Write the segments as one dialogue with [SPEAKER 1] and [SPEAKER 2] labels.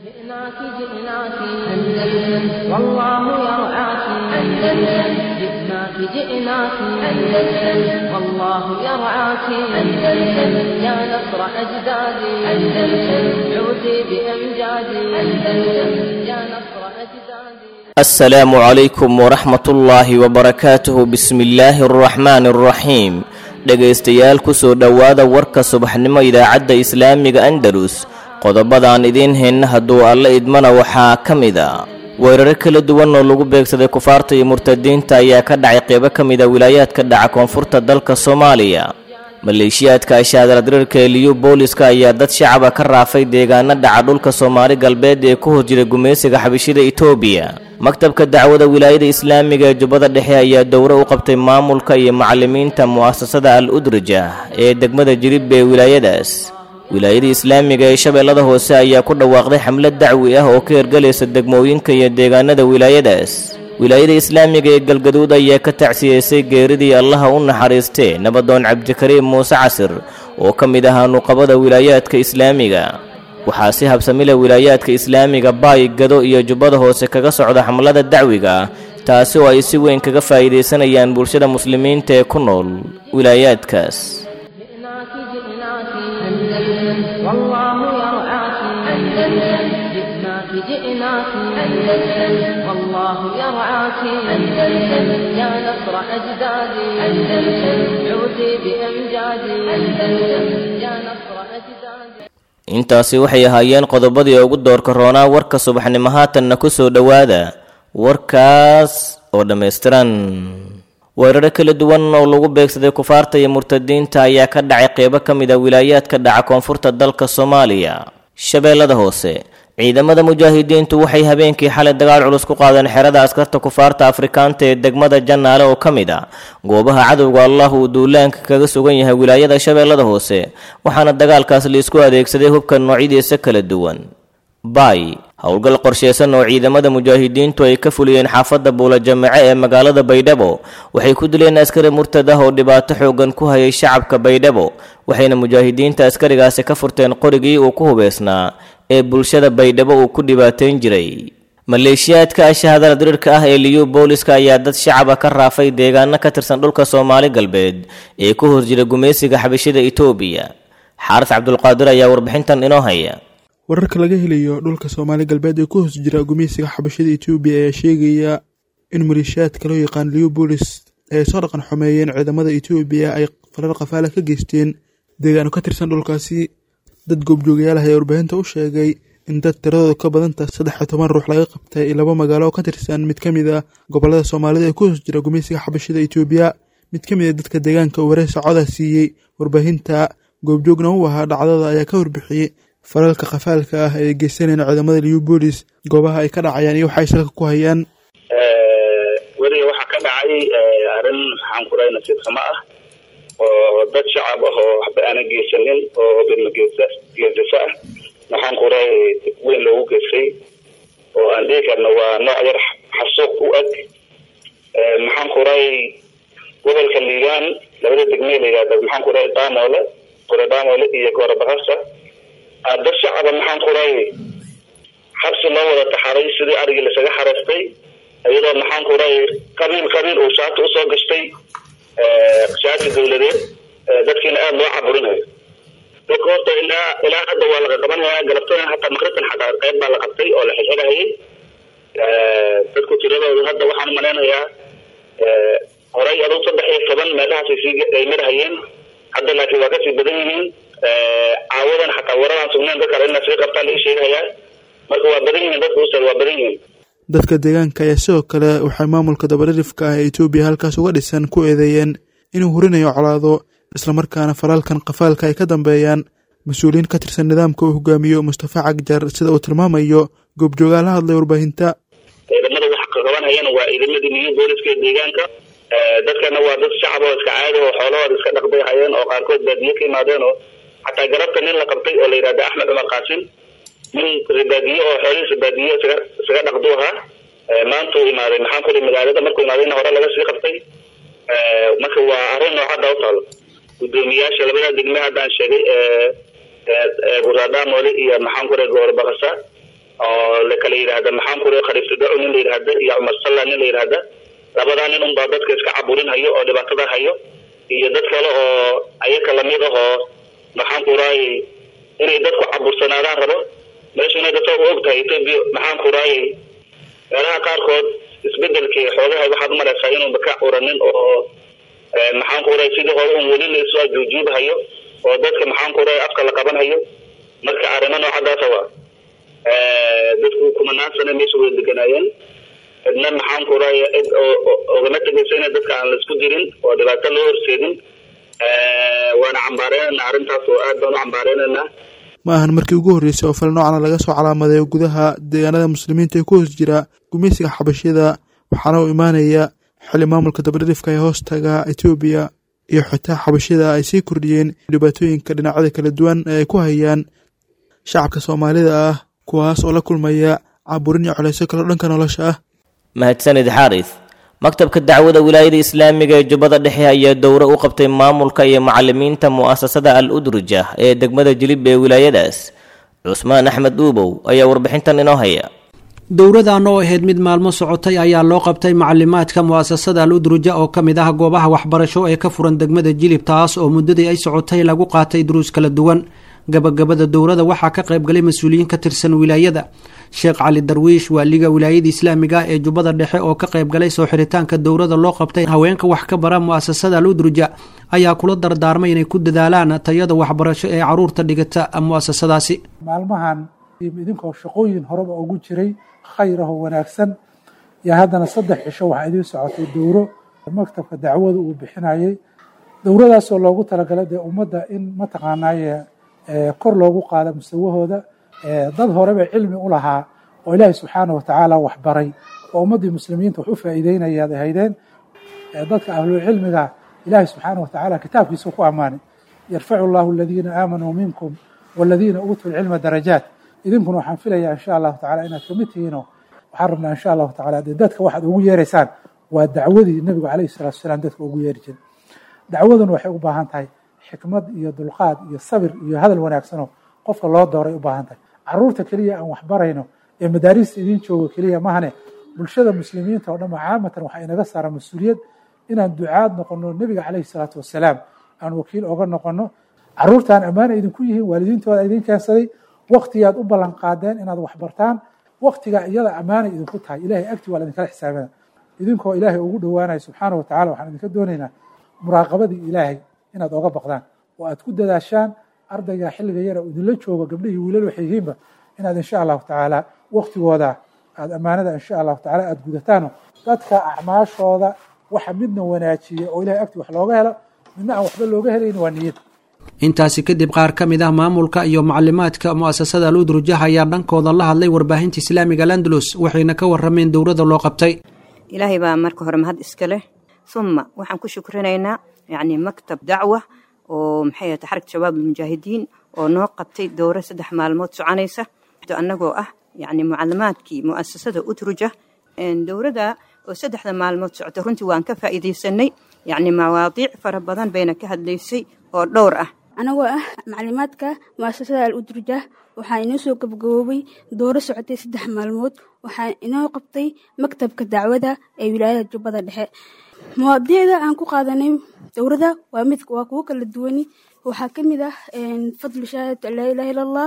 [SPEAKER 1] جئناك جئناك أندلس والله يرعاك أندلس جئناك جئناك أندلس والله يرعاك أندلس يا نصر أجدادي أندلس عودي بأمجادي أندلس يا نصر أجدادي
[SPEAKER 2] السلام عليكم ورحمة الله وبركاته بسم الله الرحمن الرحيم dhegaystayaal kusoo dhowaada warka subaxnimo idaacadda islaamiga andalus qodobadaan idiin hayna hadduu alla idmana waxaa ka mid a weeraro kala duwan oo lagu beegsaday kufaarta iyo murtadiinta ayaa ka dhacay qeybo ka mid a wilaayaadka dhaca koonfurta dalka soomaaliya maleeshiyaadka ashaadaladirirka ee liyu booliska ayaa dad shacaba ka raafay deegaano dhaca dhulka soomaali galbeed ee ku hor jira gumaysiga xabishida itoobiya maktabka dacwada wilaayada islaamiga ee jubbada dhexe ayaa dowro u qabtay maamulka iyo macalimiinta mu'asasada al udraja ee degmada jirib ee wilaayadaas wilaayada islaamiga ee shabeellada hoose ayaa ku dhawaaqday xamlad dacwi ah oo ka hergelaysa degmooyinka iyo deegaanada wilaayadaas wilaayada islaamiga ee galgaduud ayaa ka tacsiyeysay geeridii allaha u naxariistee nabadoon cabdikariim muuse casir oo ka mid ahaa nuqabada wilaayaadka islaamiga waxaa si habsamila wilaayaadka islaamiga baay gado iyo jubbada hoose kaga socda xamlada dacwiga ah taasi oo ay si weyn kaga faa'iidaysanayaan bulshada muslimiinta ee ku nool wilaayaadkaas
[SPEAKER 1] جئناك جئناك أندلس والله يرعاك أندلس جئناك جئناك أندلس والله يرعاك أندلس يا نصر أجدادي أندلس عودي بأمجادي أندلس يا نصر أجدادي
[SPEAKER 2] intaasi waxay ahaayeen qodobadii ugu doorka roonaa warka subaxnimo haatanna ku soo dhowaada warkaas oo dhammaystiran weeraro kala duwan oo lagu beegsaday kufaarta iyo murtadiinta ayaa ka dhacay qeybo ka mid a wilaayaadka dhaca koonfurta dalka soomaaliya shabeellada hoose ciidamada mujaahidiintu waxay habeenkii xalay dagaal culus ku qaadeen xerada askarta kufaarta afrikaanta ee degmada jannaale oo ka mid a goobaha cadowga allah uu duulaanka kaga sugan yahay wilaayada shabeellada hoose waxaana dagaalkaas laisku adeegsaday hubka noocyadiisa kala duwan baay howlgal qorsheysan oo ciidamada mujaahidiintu ay ka fuliyeen xaafadda buulajamace ee magaalada baydhabo waxay ku dileen askari murtad ah oo dhibaato xoogan ku hayay shacabka baydhabo waxayna mujaahidiinta askarigaasi ka furteen qorigii uu ku hubeysnaa ee bulshada baydhabo uu ku dhibaateyn jiray maleeshiyaadka ashahadala dirirka ah ee liyu booliska ayaa dad shacaba ka raafay deegaano ka tirsan dhulka soomaali galbeed ee ku hor jira gumaysiga xabashida itoobiya xaaris cabdulqaadir ayaa warbixintan inoo haya
[SPEAKER 3] wararka laga helayo dhulka soomaali galbeed ee ku hoos jira gumeysiga xabashada etoobiya ayaa sheegaya in maleeshiyaadka loo yaqaan leobolis ay soo dhaqan xumeeyeen ciidamada etoobiya ay falal qafaala ka geysteen deegaano ka tirsan dhulkaasi dad goobjoogayaalaha ayaa warbaahinta u sheegay in dad tiradooda ka badanta saddex iyo toban ruux laga qabtay laba magaalo oo ka tirsan mid ka mid a gobolada soomaalida ee ku hoos jira gumeysiga xabashada etoobiya mid ka mid a dadka deegaanka waree socoda siiyey warbaahinta goobjoogna u ahaa dhacdada ayaa ka warbixiyey falalka khafaalka ah ee geysanayna ciidamada liubolis goobaha ay ka dhacayaan iyo waxay salka ku hayaan
[SPEAKER 4] weliga waxaa ka dhacay arrin maxaan ku dhahay nasiib xumo ah oo dad shacab ah oo waxba aanan geysanin oo bidmageesasa ah maxaan ku dhahay weyn loogu geystay oo aan dhihi karna waa nooc yar xasuuq u eg maxaan ku dhahay gobolka liibaan labada degmee la yihahda maxaan ku dhahay damoole gore damoole iyo goora bakasa dad shacaba maxaan ku dhahay xabsi loo wada taxaray sidii arigii lasaga xareystay iyadoo maxaan ku dhahay qabiil qabiil uu shaati usoo gashtay shaati dawladeed dadkiina aada loo caburinayo dadka horta ilaa ilaa hadda waa laga qabanaya galabtada hataa maqribkan xataa qayb baa la qabtay oo la xilxilahayay dadku tiradoodu hadda waxaan umalaynayaa horay aduu saddex iyo toban meelahaasay sii ay marhayeen hadda laakiin waa kasii badan yihiin caawadan xataa waradaan sugnayn dadka kale inaa sii qabtaa laga sheegahayaa marka waa badan yihiin dadka ustaad waa badan yihiin
[SPEAKER 3] dadka deegaanka ayaa sidoo kale waxay maamulka dabadhirifka ah ee etoobiya halkaas uga dhisan ku eedeeyeen inuu hurinayo colaado islamarkaana falalkan qafaalka ay ka dambeeyaan mas-uuliyiin ka tirsan nidaamka uu hogaamiyo mustafa cagjar sida uu tilmaamayo goobjoogaa la hadlay warbaahinta
[SPEAKER 4] ciidamada wax qabanhayana waa ciidamadii niyu booliska ee deegaanka dadkana waa dad shacab oo iska caadi oo xoolahooda iska dhaqbay hayeen oo qaarkood baadiye ka yimaadeen oo xataa garabta nin la qabtay oo la yidhahda axmed cumar qaasim nin baadiye oo xoolihiisa baadiye isaga isaga dhaqdu ahaa maanta uu imaaday maxaan kuli magaalada markuu imaadayna hore laga sii qabtay marka waa arrin noocadda u taalo gudoomiyaasha labada degme haddaan sheegay guraadaamole iyo maxaan ku goor bakasa oo lakala yidhaahda maxaan ku raa khaliiftudaco nin la yidhaahda iyo cumar salla nin la yidhaahda labadaa nin unbaa dadka iska caburin hayo oo dhibaatada hayo iyo dad kale oo ayaka lamid ah oo maxaan ku raayay inay dadku cabursanaadaan rabo meeshuna dadka u og tahay etoobiya maxaan ku raayay meelaha qaarkood isbedelkii xoogaha waxaad umalaysaa inuunba ka curanin oo maxaan ku raayay sidii hore un weli laisu ajuujuubhayo oo dadka maxaan ku raayay afka la qaban hayo marka arrimo noocadaasa waa dadku kumanaan sane meesha way deganaayeen cidna maxaan ku raaya cid ogama tegaysa ina dadka aan laisku dirin oo dhibaato loo horseedin waana cambaareynayna arrintaas oo aad baan u cambaareynayna
[SPEAKER 3] ma ahan markii ugu horreysay oo fal noocana laga soo calaamadeeyo gudaha deegaanada muslimiinta ee ku hoos jira gumeysiga xabashida waxaana uu imaanaya xili maamulka dabadhirifka ee hoostaga etoobiya iyo xitaa xabashida ay sii kordhiyeen dhibaatooyinka dhinacyada kala duwan ee ay ku hayaan shacabka soomaalida ah kuwaas oo la kulmaya caburin iyo colayso kaloo dhanka nolosha ah
[SPEAKER 2] mahadsanid xaaris maktabka dacwada wilaayada islaamiga ee jubbada dhexe ayaa dowro u qabtay maamulka iyo macalimiinta mu'asasada al udruja ee degmada jilib ee wilaayadaas cusmaan axmed uubow ayaa warbixintan inoo haya
[SPEAKER 5] dowradan oo ahayd mid maalmo socotay ayaa loo qabtay macalimaadka mu'asasada al udruja oo ka mid ah goobaha waxbarasho ee ka furan degmada jilib taas oo muddadii ay socotay lagu qaatay duruus kala duwan gabagabada dowrada waxaa ka qaybgalay mas-uuliyiin ka tirsan wilaayada sheekh cali darwiish waaliga wilaayada islaamiga ee jubbada dhexe oo ka qaybgalay soo xiritaanka dowrada loo qabtay haweenka wax ka bara mu'asasada al udruja ayaa kula dardaarmay inay ku dadaalaan tayada waxbarasho ee caruurta dhigata mu'asasadaasi
[SPEAKER 6] maalmahan idinkoo shaqooyin horeba ugu jiray khayraho wanaagsan yaa haddana saddex cisho waxaa idiin socotay dowro maktabka dacwada uu bixinayay dowradaasoo loogu talagalay dee ummadda in mataqaanaaye kor loogu qaado musawahooda dad horeba cilmi u lahaa oo ilaahay subxaana watacaala waxbaray oo ummaddii muslimiinta wax u faa'iideynayaad ahaydeen dadka ahlulcilmiga ilaahay subxaana watacaala kitaabkiisa ku ammaanay yarfacu llahu aladiina aamanuu minkum waladiina uutuu lcilma darajaat idinkuna waxaan filayaa insha allahu tacala inaad kamid tihiinoo waxaan rabnaa insha allahu tacala dee dadka waxaad ugu yeeraysaan waa dacwadii nebigu calayhi salatu wasalaam dadka ugu yeeri jiray dacwaduna waxay u baahan tahay xikmad iyo dulqaad iyo sabir iyo hadal wanaagsanoo qofka loo dooray u baahan tahay caruurta keliya aan waxbarayno ee madaarista idiin joogo keliya mahane bulshada muslimiinta oo dhan caamatan waxaa inaga saara mas-uuliyad inaan ducaad noqono nebiga calayhi salaatu wasalaam aan wakiil oga noqono caruurtaan ammaana idinku yihiin waalidiintooda idin keensaday waktigaad u ballan qaadeen inaad waxbartaan waktigaa iyada ammaana idinku tahay ilahay agti waa laidinkala xisaabina idinkoo ilaahay ugu dhowaanaya subxaana wa tacala waxaan idinka doonaynaa muraaqabadii ilaahay inaad oga baqdaan oo aad ku dadaashaan ardayga xilliga yara idinla joogo gabdhihii wiilal waxay yihiinba inaad insha allahu tacaala waktigooda aad ammaanada insha allahu tacala aad gudataano dadka acmaashooda waxa midna wanaajiya oo ilahay agti wax looga helo midna aan waxba looga helayn waa niyad
[SPEAKER 5] intaasi kadib qaar ka mid ah maamulka iyo macalimaadka mu'asasada al udrujah ayaa dhankooda la hadlay warbaahinta islaamiga landalus waxayna ka warameen dowrada loo qabtay
[SPEAKER 7] ilaahay baa marka hore mahad iska leh uma waxaan ku shukrinaynaa yacni maktab dacwa oo maxay ahata xarag shabaab almujaahidiin oo noo qabtay dowro saddex maalmood soconaysa annagoo ah yacni mucalimaadkii mu'asasada udruja dowrada oo saddexda maalmood socota runtii waan ka faa'iidaysanay yacni mawaadiic fara badan bayna ka hadlaysay oo dhowr ah
[SPEAKER 8] anagoo ah maclimaadka mu'asasada al udruja waxaa inoo soo gabagaboobay dooro socotay saddex maalmood waxaa inoo qabtay maktabka dacwada ee wilaayada jubbada dhexe mawaadiicda aan ku qaadanay dowrada waa mid waa kuwo kala duwani waxaa ka mid ah fadlu shahaadatu an laa ilaha illa allah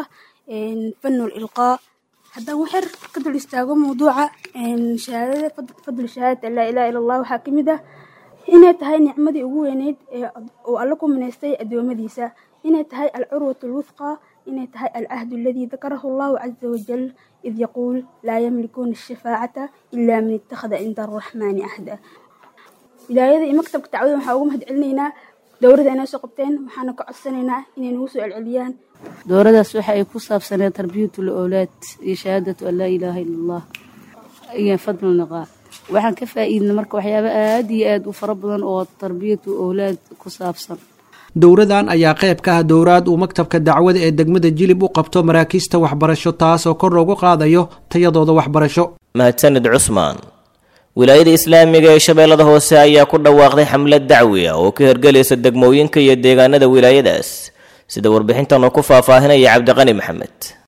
[SPEAKER 8] fanu lilqaa haddaan waxyar ka dul istaago mawduuca shahaadada fadlu shahaadatu an laa ilaha illa allah waxaa ka mid ah inay tahay nicmadii ugu weyneyd oo alla ku minaystay addoommadiisa inay tahay alcurwatu alwufqa inay tahay alcahdu aladii dakarahu allahu caza wajal id yaquul laa yamlikuuna ashafaacata ilaa man ittakhada cinda araxmaani ahda wilaayada iyo maktabka dacwada waxaa ugu mahad celinaynaa dowrada inay soo qabteen waxaana ka codsanaynaa inay nagu soo celceliyaan
[SPEAKER 9] dowradaas waxa ay ku saabsaneed tarbiyatul owlaad iyo shahaadatu an laa ilaaha illa allah iyo fadlu niqaa waxaan ka faa'iidnay marka waxyaabo aad iyo aad u fara badan oo tarbiyatu owlaad ku saabsan
[SPEAKER 5] dowradan ayaa qayb ka ah dowraad uu maktabka dacwada ee degmada jilib u qabto maraakiista waxbarasho taas oo kor loogu qaadayo tayadooda waxbarasho
[SPEAKER 2] mahadsanid cusmaan wilaayada islaamiga ee shabeellada hoose ayaa ku dhawaaqday xamlad dacwi ah oo ka hergelaysa degmooyinka iyo deegaanada wilaayadaas sida warbixintan oo ku faahfaahinaya cabdiqani maxamed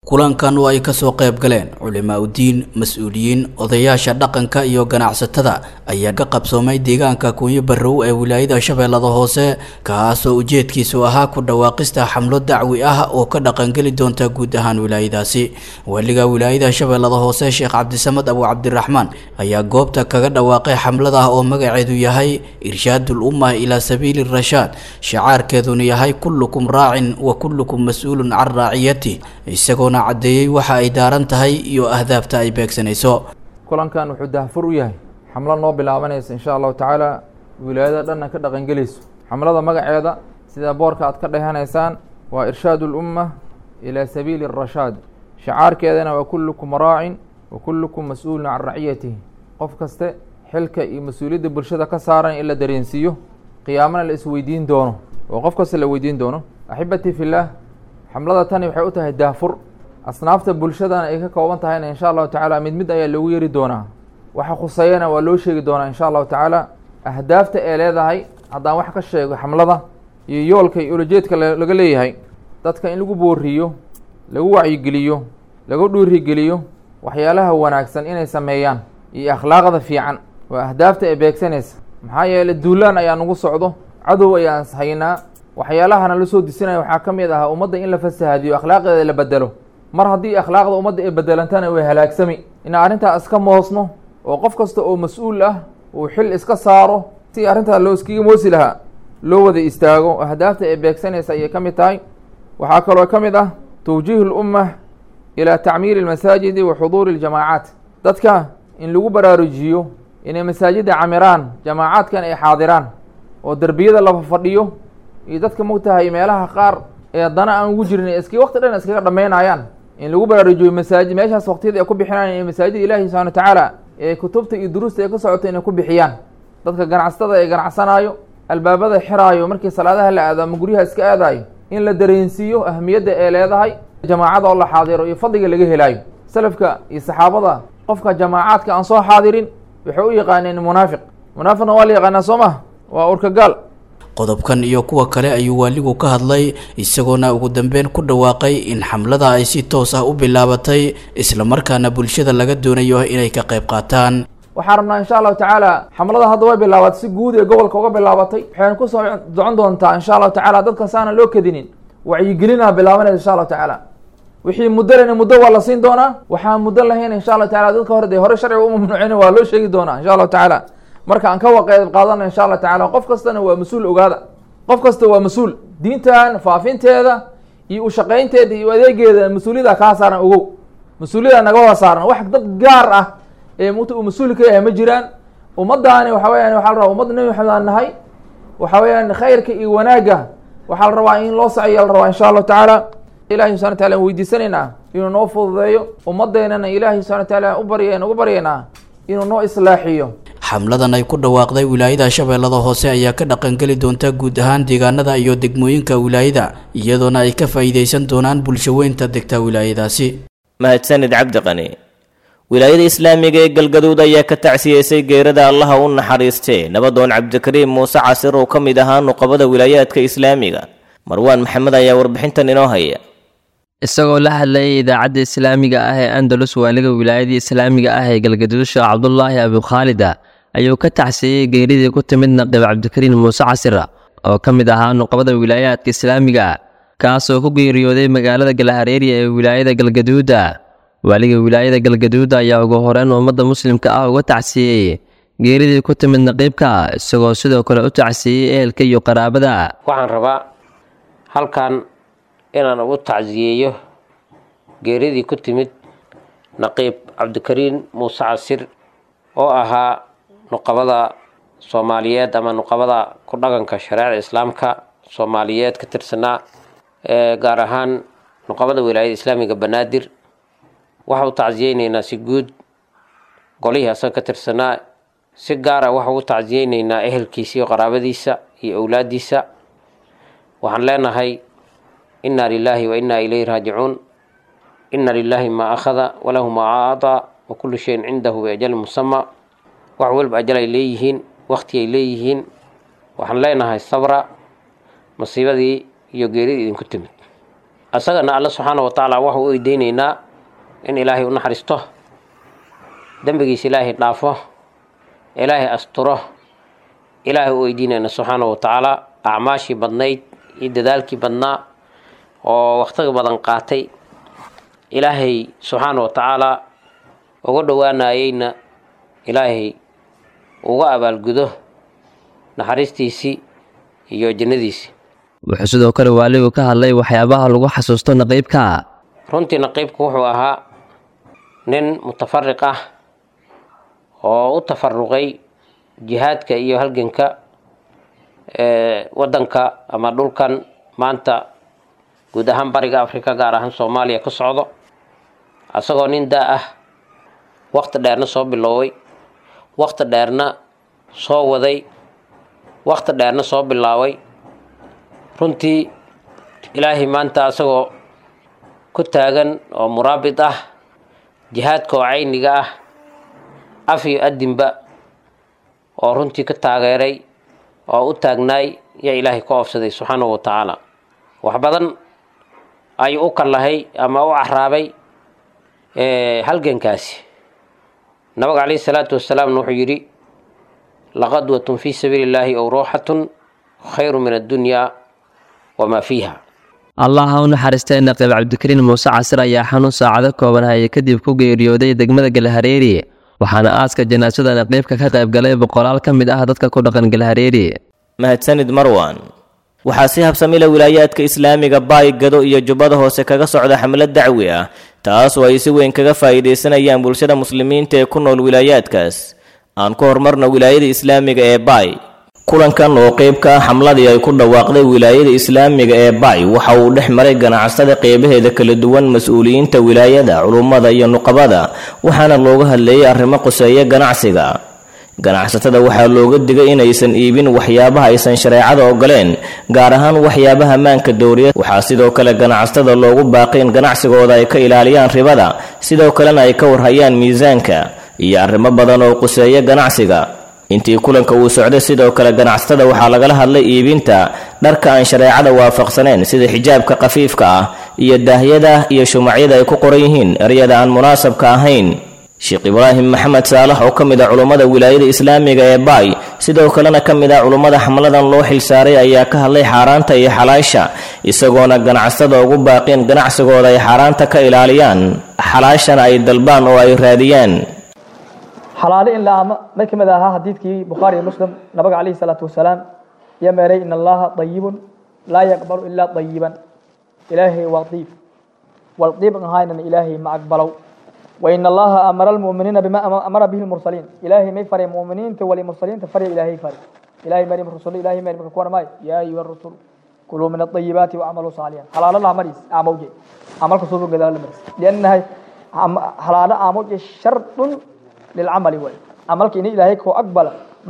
[SPEAKER 10] kulankan oo ay kasoo qayb galeen culimaa udiin mas-uuliyiin odayaasha dhaqanka iyo ganacsatada ayaa ka qabsoomay deegaanka kunyo barrow ee wilaayada shabeellada hoose kaasoo ujeedkiisu ahaa ku dhawaaqista xamlo dacwi ah oo ka dhaqangeli doonta guud ahaan wilaayadaasi waliga wilaayada shabeellada hoose sheekh cabdisamad abu cabdiraxmaan ayaa goobta kaga dhawaaqay xamlada oo magaceedu yahay irshaadul umma ilaa sabiili rashaad shacaarkeeduna yahay kullukum raacin wa kullukum mas-uulun can raaciyati isagoona caddeeyey waxa ay daaran tahay iyo ahdaafta ay beegsanayso
[SPEAKER 11] kulankan wuxuu dahfur u yahay xamlo noo bilaabanaysa insha allahu tacaala wilaayada dhanna ka dhaqangelayso xamlada magaceeda sida boorka aad ka dhehanaysaan waa irshaad ulumma ilaa sabiili arashaad shacaarkeedana waa kullukum raacin wa kullukum mas-uulun can raciyatihi qof kaste xilka iyo mas-uuliyadda bulshada ka saaran in la dareensiiyo qiyaamana la isweydiin doono oo qof kasta la weydiin doono axibatii fillaah xamlada tani waxay u tahay daafur asnaafta bulshadana ay ka kooban tahayna insha allahu tacaala mid mid ayaa loogu yeri doonaa waxa khuseeyana waa loo sheegi doonaa insha allahu tacaala ahdaafta ee leedahay haddaan wax ka sheego xamlada iyo yoolka iyo ulajeedka laga leeyahay dadka in lagu booriyo lagu wacyigeliyo lagu dhuurigeliyo waxyaalaha wanaagsan inay sameeyaan iyo akhlaaqda fiican waa ahdaafta ee beegsanaysa maxaa yeele duulaan ayaa nagu socdo cadow ayaan haynaa waxyaalahana la soo disinaya waxaa ka mid ah ummadda in la fasahaadiyo akhlaaqdeeda la bedelo mar haddii akhlaaqda ummadda ay bedelantana way halaagsami inaan arrintaa iska moosno oo qof kasta oo mas-uul ah uu xil iska saaro si arrintaa loo iskaga moosi lahaa loo wada istaago ahdaafta ay beegsanaysa ayay ka mid tahay waxaa kaloo ka mid ah tawjiihu lumma ilaa tacmiiri almasaajidi wa xuduuri aljamaacaat dadka in lagu baraarujiyo inay masaajidda camiraan jamaacaadkan ay xaadiraan oo derbiyada la fadhiyo iyo dadka mogtahay meelaha qaar ee dana aan ugu jirin iski waqti dhan iskaga dhammaynayaan in lagu baraarujiyo masaajid meeshaas waqtiyada ay ku bixinayaan ee masaajida ilaahi subxana wa tacaala ee kutubta iyo duruusta ay ka socota inay ku bixiyaan dadka ganacsatada ee ganacsanaayo albaabada xiraayo markii salaadaha la aado ama guryaha iska aadaayo in la dareensiiyo ahmiyadda ee leedahay jamaacada oo la xaadiro iyo fadliga laga helaayo salafka iyo saxaabada qofka jamaacaadka aan soo xaadirin waxay u yaqaaneen munaafiq munaafiqna waa la yaqaanaa soo mah waa urkagaal
[SPEAKER 10] qodobkan iyo kuwa kale ayuu waaligu ka hadlay isagoona ugu dambeyn ku dhawaaqay in xamlada ay si toos ah u bilaabatay islamarkaana bulshada laga doonayo inay ka qayb qaataan
[SPEAKER 11] waxaan rabnaa insha allahu tacaala xamlada hadda way bilaabatay si guud ee gobolka uga bilaabatay waxayna kusoo socon doontaa insha allahu tacaala dadka saana loo kadinin wacyigelinaa bilaabanaysa insha allahu tacaala wixii muddo lena muddo waa la siin doonaa waxaan muddo lahayn insha allahu tacala dadka hore dee hore sharciga u mamnuucin waa loo sheegi doonaa insha allahu tacaala marka aan ka waqeed qaadana insha allah tacaala qof kastana waa mas-uul ogaada qof kasta waa mas-uul diintan faafinteeda iyo ushaqaynteeda iyo adeegeeda mas-uuliyada kaa saaran ogow mas-uuliyada naga wada saaran wax dad gaar ah ee mut uu mas-uul ka yahay ma jiraan ummadaani waxa weyaan waxa la rabaa ummadda nebi maxamed aan nahay waxa weeyaan khayrka iyo wanaagga waxaa la rabaa in loo saciya la rabaa insha allahu tacaala ilahi subxana wa taala weydiisanaynaa inuu noo fududeeyo ummadeenana ilaahi subxana wa taala u barya uga baryaynaa inuu noo islaaxiyo
[SPEAKER 10] xamladan ay ku dhawaaqday wilaayada shabeellada hoose ayaa ka dhaqangeli doonta guud ahaan deegaanada iyo degmooyinka wilaayada iyadoona ay ka faa'iidaysan doonaan bulshaweynta degta wilaayadaasi
[SPEAKER 2] mahadsanid cabdiqani wilaayada islaamiga ee galgaduud ayaa ka tacsiyeysay geerada allaha u naxariistee nabadoon cabdikariim muuse casir oo ka mid ahaa nuqabada wilaayaadka islaamiga marwaan maxamed ayaa warbixintan inoo haya
[SPEAKER 12] isagoo la hadlayay idaacadda islaamiga ah ee andalus waaliga wilaayadii islaamiga ah ee galgaduud sheekh cabdulaahi abukhaalida ayuu ka tacsiyey geeridii ku timid naqib cabdikariin muuse casir oo ka mid ahaa nuqabada wilaayaadka islaamiga kaasoo ku geeriyooday magaalada galahareeriya ee wilaayada galgaduuda waaliga wilaayada galgaduuda ayaa ugu horeyn ummadda muslimka ah uga tacsiyey geeridii ku timid naqiibka isagoo sidoo kale u tacsiyey ehelka iyo qaraabada
[SPEAKER 13] waxaan rabaa halkan inaan ugu tacsiyeeyo geeridii ku timid naqiib cabdikariin muuse casir oo ahaa nuqabada soomaaliyeed ama nuqabada ku dhaqanka shareecada islaamka soomaaliyeed ka tirsanaa gaar ahaan nuqabada wilaayada islaamiga banaadir waxa u tacsiyeyneynaa si guud golihii asaga ka tirsanaa si gaara waxa ugu tacsiyeyneynaa ehelkiisa iyo qaraabadiisa iyo owlaadiisa waxaan leenahay inna lilaahi wa inna ilayhi raajicuun inna lilaahi maa akhada walahu maa acdaa wa kullu shayin cindahu biajalin musama wax walba ajal ay leeyihiin wakti ay leeyihiin waxaan leenahay sabra masiibadii iyo geeridii idinku timid asagana alla subxaana wa tacaala waxau u eydeynaynaa in ilaahay u naxariisto dembigiisa ilaahay dhaafo ilaahay asturo ilaahay u weydiinayna subxaana wa tacaala acmaashii badnayd iyo dadaalkii badnaa oo wakhtiga badan qaatay ilaahay subxaana wa tacaala uga dhowaanayeyna ilaahay uga abaalgudo naxariistiisii iyo jannadiisii
[SPEAKER 12] wuxuu sidoo kale waaligu ka hadlay waxyaabaha lagu xasuusto naqiibka
[SPEAKER 13] runtii naqiibku wuxuu ahaa nin mutafariq ah oo u tafaruqay jihaadka iyo halganka waddanka ama dhulkan maanta guud ahaan bariga africa gaar ahaan soomaaliya ka socdo asagoo nin daa ah wakti dheerna soo biloway wakti dheerna soo waday wakti dheerna soo bilaabay runtii ilaahay maanta asagoo ku taagan oo muraabit ah jihaadka oo cayniga ah af iyo adinba oo runtii ka taageeray oo u taagnaay yaa ilaahay ka oofsaday subxaanahu wa tacaala wax badan ayuu u kallahay ama u caraabay halgankaasi nabiga calayhi salaatu wasalaamna wuxuu yidhi laqadwatun fii sabiili illaahi ow ruuxatun khayru min addunyaa wamaa fiiha
[SPEAKER 12] allah ha u naxariistay naqiib cabdikariin muuse casir ayaa xanuun saacado kooban hayay kadib ku geeriyooday degmada galhareeri waxaana aaska janaasada naqiibka ka qayb galay boqolaal ka mid ah dadka ku dhaqan galhareeri
[SPEAKER 2] mahadsanid marwan waxaa si habsamila wilaayaadka islaamiga baay gado iyo jubbada hoose kaga socda xamlad dacwi ah taas oo ay si weyn kaga faa'iidaysanayaan bulshada muslimiinta ee ku nool wilaayaadkaas aan ku horumarno wilaayada islaamiga ee baay kulankan oo qayb ka ah xamladii ay ku dhawaaqday wilaayada islaamiga ee baay waxa uu dhex maray ganacsada qeybaheeda kala duwan mas-uuliyiinta wilaayada culummada iyo nuqabada waxaana looga hadleeyay arrimo quseeya ganacsiga ganacsatada waxaa looga digay inaysan iibin waxyaabaha aysan shareecada ogoleen gaar ahaan waxyaabaha maanka dowriya waxaa sidoo kale ganacsatada loogu baaqay in ganacsigooda ay ka ilaaliyaan ribada sidoo kalena ay ka warhayaan miisaanka iyo arrimo badan oo quseeya ganacsiga intii kulanka uu socday sidoo kale ganacsatada waxaa lagala hadlay iibinta dharka aan shareecada waafaqsaneen sida xijaabka khafiifka ah iyo daahyada iyo shumacyada ay ku qoran yihiin eryada aan munaasabka ahayn sheekh ibraahim maxamed saalax oo ka mid ah culummada wilaayada islaamiga ee baay sidoo kalena ka mid ah culummada xamladan loo xilsaaray ayaa ka hadlay xaaraanta iyo xalaasha isagoona ganacsatada ugu baaqeen ganacsigooda ay xaaraanta ka ilaaliyaan xalaashana ay dalbaan oo ay raadiyaan
[SPEAKER 14] xalaale in la ama may ka mid ahaa xadiidkii bukhaari iyo muslim nabiga calayhi salaatu wasalaam iyo meeray in allaha dayibun laa yaqbalu ilaa dayiban ilaahay waa diib wal diiban ahaynan ilaahay ma aqbalow وإن الله أمر المؤمنين بما أمر به المرسلين إلهي ما يفرق المؤمنين تولي المرسلين تفرق إلهي فرق إلهي مري الرسول إلهي مري مكوان ماي يا أيها الرسول كلوا من الطيبات وعملوا صالحا حلال الله مريس عموجي عمل خصوص قدر المريس لأنها حلال عموجي شرط للعمل ولي عملك إني إلهي كو أقبل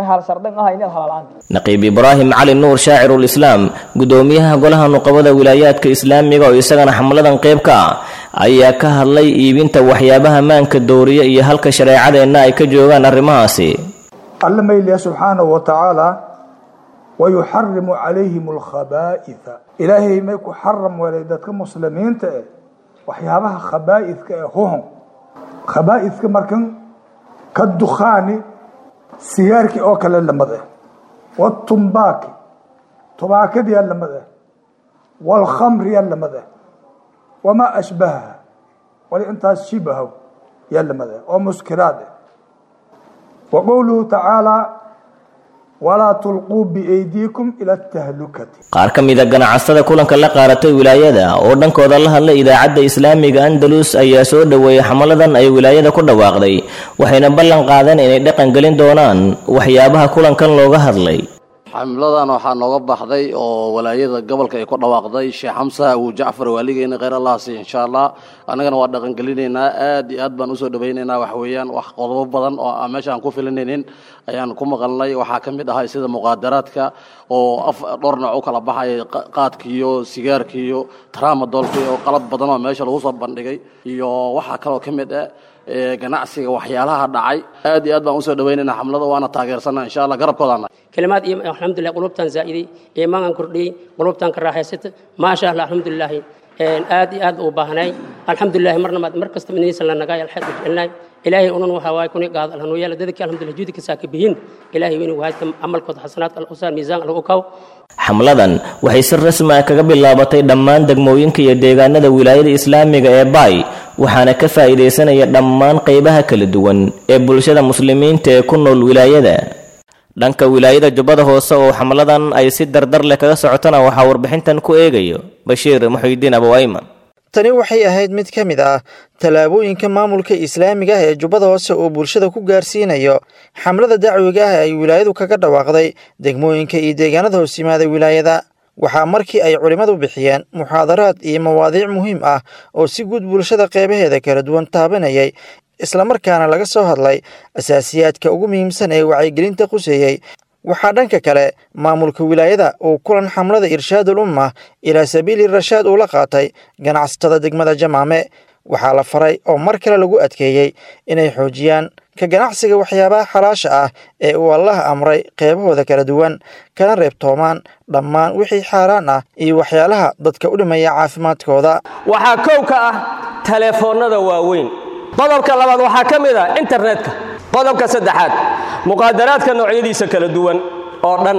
[SPEAKER 2] naqiib ibraahim cali nuur shaacirulislaam guddoomiyaha golaha nuqabada wilaayaadka islaamiga oo isagana xamladan qayb ka ah ayaa ka hadlay iibinta waxyaabaha maanka dowriya iyo halka shareecadeenna ay ka joogaan arrimahaasi
[SPEAKER 15] alla mayliya subxaanahu wa tacaala wayuxarimu calayhim alkhabaa'itha ilaahay may ku xaram welay dadka muslimiinta eh waxyaabaha khabaa'idka ee huhun khabaa'idka markan ka dukhaani sigaarkii oo kale lamid ah watumbaaki tubaakadiyaa lamid ah waalkhamriyaa lamid ah wamaa ashbahaha wali intaas shibahow yaa lamid ah oo muskiraad ah wa qowluhu tacaalaa walaa tulquu biaydiikum ila atahlukati
[SPEAKER 2] qaar ka mid a ganacsada kulanka la qaaratay wilaayada oo dhankooda la hadlay idaacadda islaamiga andalus ayaa soo dhoweeyey xamaladan ay wilaayada ku dhawaaqday waxayna ballan qaadeen inay dhaqan gelin doonaan waxyaabaha kulankan looga hadlay
[SPEAKER 16] xamladan waxaa nooga baxday oo walaayada gobolka ay ku dhawaaqday sheekh xamsa abu jacfar waaligeena kheyr allah siiy insha allah annagana waa dhaqangelinaynaa aad iyo aad baan usoo dhawaynaynaa wax weeyaan wax qodobo badan oo aan meesha aan ku filinaynin ayaan ku maqalnay waxaa ka mid ahay sida muqaadaraadka oo af dhowr nooc u kala baxaya qaadkiiyo sigaarkiiyo tramadolki oo qalab badan oo meesha lagu soo bandhigay iyo waxaa kaloo ka mid ah ganacsiga waxyaalaha dhacay aad iyo aad baan usoo dhawaynaynaa xamlada waana taageersanaa insha allah garabkoodaana
[SPEAKER 17] كلمات الحمد لله قلوبتان زائدي إيمان كردي قلوبتان كراهيست ما شاء الله الحمد لله aad iyo aad u baahnay alxamdulilahi marna maad mar kasta midnaysan lanagaay alxad jecelnaay ilaahay unan waxaa waay kuni gaad alhanu yeela dadka alxamdulilah juudi ka saaka bihin ilaahay inuu waayta amalkooda xasanaadka alqusaan miisaan algu kaw
[SPEAKER 2] xamladan waxay si rasmi ah kaga bilaabatay dhammaan degmooyinka iyo deegaanada wilaayada islaamiga ee baay waxaana ka faa'iidaysanaya dhammaan qaybaha kala duwan ee bulshada muslimiinta ee ku nool wilaayada dhanka wilaayada jubbada hoose oo xamladan ay si dardar leh kaga socotana waxaa warbixintan ku eegayo bashiir muxuudiin abowayman
[SPEAKER 18] tani waxay ahayd mid ka mid ah tallaabooyinka maamulka islaamiga ah ee jubbada hoose oo bulshada ku gaarsiinayo xamlada dacwiga ah ay wilaayadu kaga dhawaaqday degmooyinka iyo deegaanada hoos yimaada wilaayada waxaa markii ay culimmadu bixiyeen muxaadaraad iyo mawaadiic muhiim ah oo si guud bulshada qeybaheeda kala duwan taabanayay islamarkaana laga soo hadlay asaasiyaadka ugu muhiimsan ee wacyigelinta quseeyey waxaa dhanka kale maamulka wilaayada uu kulan xamlada irshaadul umma ilaa sabiili rashaad uu la qaatay ganacsatada degmada jamaame waxaa la faray oo mar kale lagu adkeeyey inay xoojiyaan ka ganacsiga waxyaabaha xalaasha ah ee uu allah amray qeybahooda kala duwan kana reebtoomaan dhammaan wixii xaaraan ah iyo waxyaalaha dadka u dhimaya caafimaadkooda
[SPEAKER 19] waxaa kow ka ah taleefoonnada waaweyn qodobka labaad waxaa ka mid ah internetka qodobka saddexaad muqaadaraadka noocyadiisa kala duwan oo dhan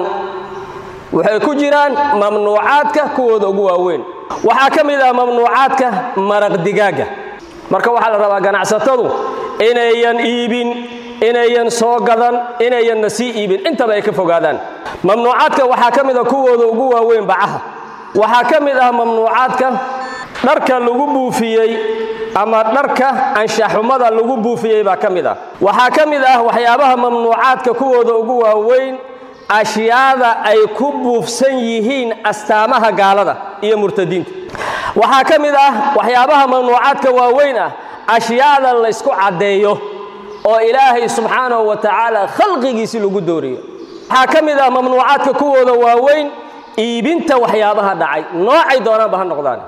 [SPEAKER 19] waxay ku jiraan mamnuucaadka kuwooda ugu waaweyn waxaa ka mid ah mamnuucaadka maraq digaagga marka waxaa la rabaa ganacsatadu inayan iibin inayan soo gadan inayanna sii iibin intaba ay ka fogaadaan mamnuucaadka waxaa ka mid ah kuwooda ugu waaweyn bacaha waxaa ka mid ah mamnuucaadka dharka lagu buufiyey ama dharka anshaxumada lagu buufiyey baa ka mid ah waxaa ka mid ah waxyaabaha mamnuucaadka kuwooda ugu waaweyn ashyaada ay ku buufsan yihiin astaamaha gaalada iyo murtadiinta waxaa ka mid ah waxyaabaha mamnuucaadka waaweyn ah ashyaada laysku caddeeyo oo ilaahay subxaanahu wa tacaala khalqigiisi lagu dooriyo waxaa ka mid ah mamnuucaadka kuwooda waaweyn iibinta waxyaabaha dhacay noocay doonaanba ha noqdaan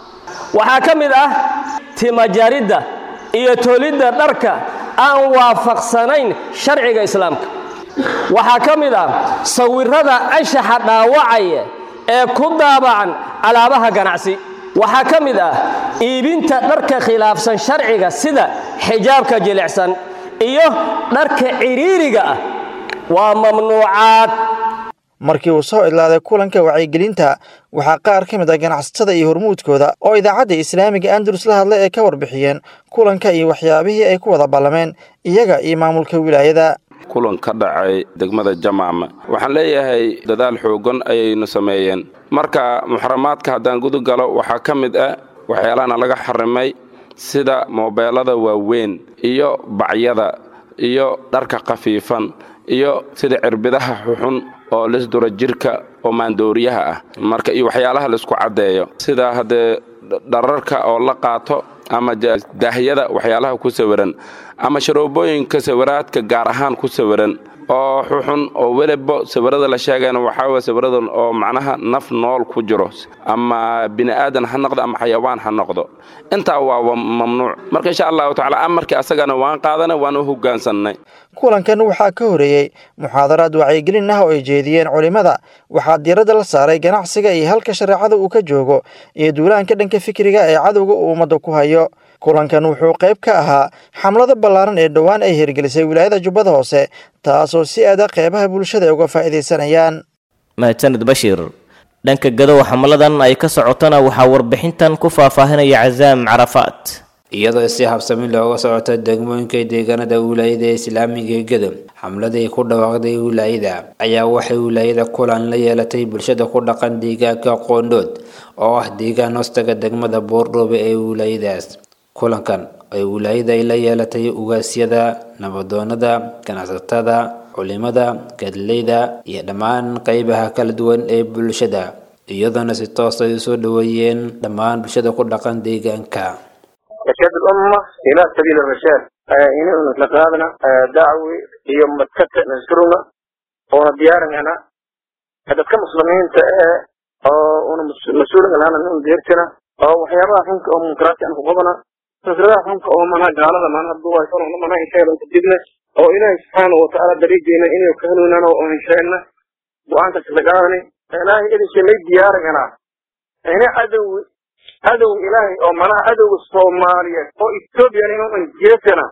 [SPEAKER 19] waxaa ka mid ah timajaridda iyo tolidda dharka aan waafaqsanayn sharciga islaamka waxaa ka mid ah sawirrada anshaxa dhaawacaya ee ku daabacan alaabaha ganacsi waxaa ka mid ah iibinta dharka khilaafsan sharciga sida xijaabka jilicsan iyo dharka ciriiriga ah waa mamnuucaad
[SPEAKER 18] markii uu soo idlaaday kulanka wacyigelinta waxaa qaar ka mid ah ganacsatada iyo hormuudkooda oo idaacadda islaamiga andalus la hadlay ay ka warbixiyeen kulanka iyo waxyaabihii ay ku wada ballameen iyaga iyo maamulka wilaayada
[SPEAKER 20] kulan ka dhacay degmada jamaama waxaan leeyahay dadaal xoogan ayaynu sameeyeen marka muxaramaadka haddaan gudu galo waxaa ka mid ah waxyaalahana laga xarimay sida moobeelada waaweyn iyo bacyada iyo dharka khafiifan iyo sida cirbidaha xuxun oo lisdura jirka oo maandooriyaha ah marka iyo waxyaalaha laisku caddeeyo sida haddee dhararka oo la qaato ama daahyada waxyaalaha ku sawiran ama sharoobooyinka sawiraadka gaar ahaan ku sawiran oo xuxun oo weliba sawirada la sheegayna waxaa weye sawiradan oo macnaha naf nool ku jiro ama bini aadan ha noqdo ama xayawaan ha noqdo intaa waa mamnuuc marka insha allahu tacala amarkii asagana waan qaadanay waan u hogaansannay
[SPEAKER 18] kulankan waxaa ka horeeyey muxaadaraad wacyigelin ah oo ay jeediyeen culimmada waxaa diiradda la saaray ganacsiga iyo halka shareecada uu ka joogo iyo duulaanka dhanka fikriga ee cadowga uu ummadda ku hayo kulankan wuxuu qayb ka ahaa xamlada ballaaran ee dhowaan ay hirgelisay wilaayada jubbada hoose taasoo si aada qeybaha bulshada ay uga faa'iidaysanayaan
[SPEAKER 2] mahadsanid bashiir dhanka gadow xamladan ay ka socotona waxaa warbixintan ku faahfaahinaya casaam carafaat
[SPEAKER 21] iyadoo si habsami looga socoto degmooyinka deegaanada wilaayada islaamiga ee gadow xamladii ku dhawaaqday wilaayada ayaa waxay wilaayada kulan la yeelatay bulshada ku dhaqan deegaanka qoondhood oo ah deegaan hoostaga degmada boordhoobe ee wilaayadaas kulankan ay wilaayada ay la yeelatay ugaasyada nabadoonada ganacsatada culimada gadleyda iyo dhammaan qeybaha kala duwan ee bulshada iyadoona si toos ay usoo dhaweeyeen dhammaan bulshada ku dhaqan deegaanka
[SPEAKER 22] إرشاد الأمة إلى سبيل الرشاد إنه نتلقانا دعوي يوم متكت نذكرنا وديارنا أنا هذا كمسلمين أو أنا مسؤول عن أنا من ديرتنا أو وحيابا حنك أو منكرات أنا فقبنا نصرها حنك أو منها قال ما أنا الدواء يكون منها إن شاء الله تجدنا أو إلهي سبحانه وتعالى دريجنا إنه يكهلنا أو إن شاء الله وأنت تلقاني إلهي إذا شميت ديارنا أنا عدو adow ilaahay oo manaha adowga soomaaliyeed oo ethoobiyan inuu injeesana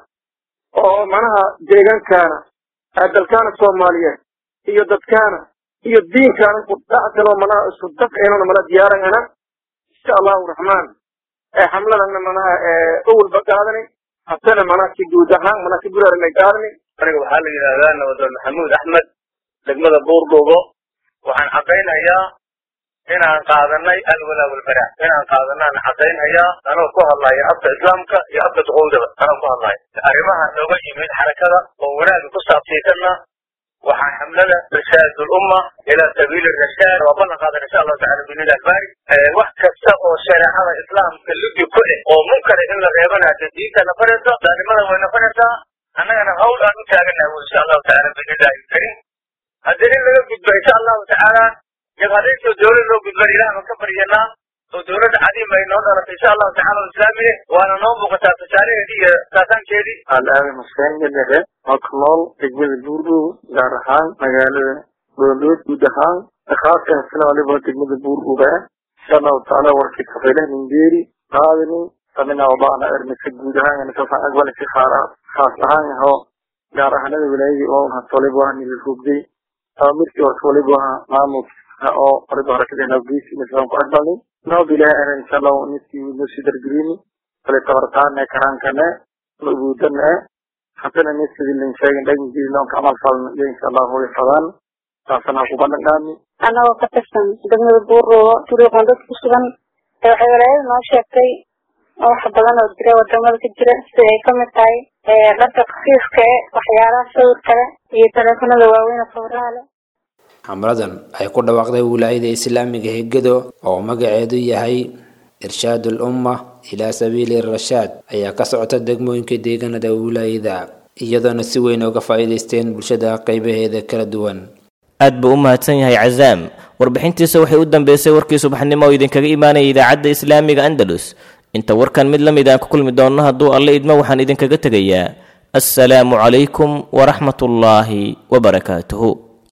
[SPEAKER 22] oo manaha deegaankaana dalkaana soomaaliyeed iyo dadkaana iyo diinkaana isku dhacsanoo manaha isku dafcinona mana diyaarangana insha allahu raxmaan xamladana manaha awalba qaadani hasana manaha si guud ahaan manaha si guraaranay qaadani
[SPEAKER 1] aniga waxaa la yidhahdaa nabadoon maxamuud axmed degmada buurdhuubo waxaan cadaynayaa inaan qaadanay alwalaa walbara inaan qaadanaan cadaynhayaa anoo ku hadlaya afka islaamka iyo afka duqowdaba anoo ku hadlaya arrimaha nooga yimid xarakada oo wanaaga ku saabsiisanna waxaa xamlada rashaad ulumma ilaa sabiili rashaad waa ballan qaadan insha allahu tacala binilah albaari wax kasta oo shareecada islaamka ludi ku eh oo munkara in la reebana dee diinta nafanaysa daalimada way nafanaysaa annagana hawl aan u taaganahay insha allahu tacala binillahi alkarim haddii in laga gudbo insha allahu tacaala jabhadaysoo dowlad loo gudban ilaah baan ka baryanaa oo dowladda cadiim ay noo dhalatay insha allahu tacala oo islaamiye waana noo muuqataa tusaalaheedii iyo saasaankeedii
[SPEAKER 22] aan aaday xuseen gadhere oo ku nool degmada buurdhow gaar ahaan magaalada doolood guud ahaan khaaska hasna waliba degmada buurdhow ah insha allahu tacaala warkii kafaylah ningeeri qaadani samina wadaana ermisa guud ahaan kasaan aqbali si khaas ahaan yaho gaar ahaanada wilaayadii oo hasta waliba waa nila rogday amirkii horta waliba maamulka oo waliba harakadena geesi islaan ku aqbalnay noob ilaahay ana insha allahu niskii nusii dargelini kale tabartaane karankane nubuudane hasana niskii lin sheegin dhaginkiisi loonka amal falna iyo insha allahu way fadaan taasana ku bandhagaami
[SPEAKER 4] anagoo ka tirsan degmada buuroobo duruuqan dad ku sugan ee waxay walaayada noo sheegtay wax badan oo jira wadamada ka jira sida ay kamid tahay dharka khafiifka e waxyaalaha sawirkale iyo taleefanada waaweyn sawiraha leh
[SPEAKER 21] xamladan ay ku dhawaaqday wilaayada islaamiga hegado oo magaceedu yahay irshaad ulumma ilaa sabiili rashaad ayaa ka socota degmooyinka deegaanada wilaayada iyadoona si weyn uga faa'iidaysteen bulshada qaybaheeda kala duwan
[SPEAKER 2] aad buu u mahadsan yahay cazaam warbixintiisa waxay u dambeysay warkii subaxnimo oo idinkaga imaanaya idaacadda islaamiga andalus inta warkan mid la mid aan ku kulmi doonno hadduu alle idmo waxaan idinkaga tegayaa assalaamu calaykum waraxmatullaahi wabarakaatuhu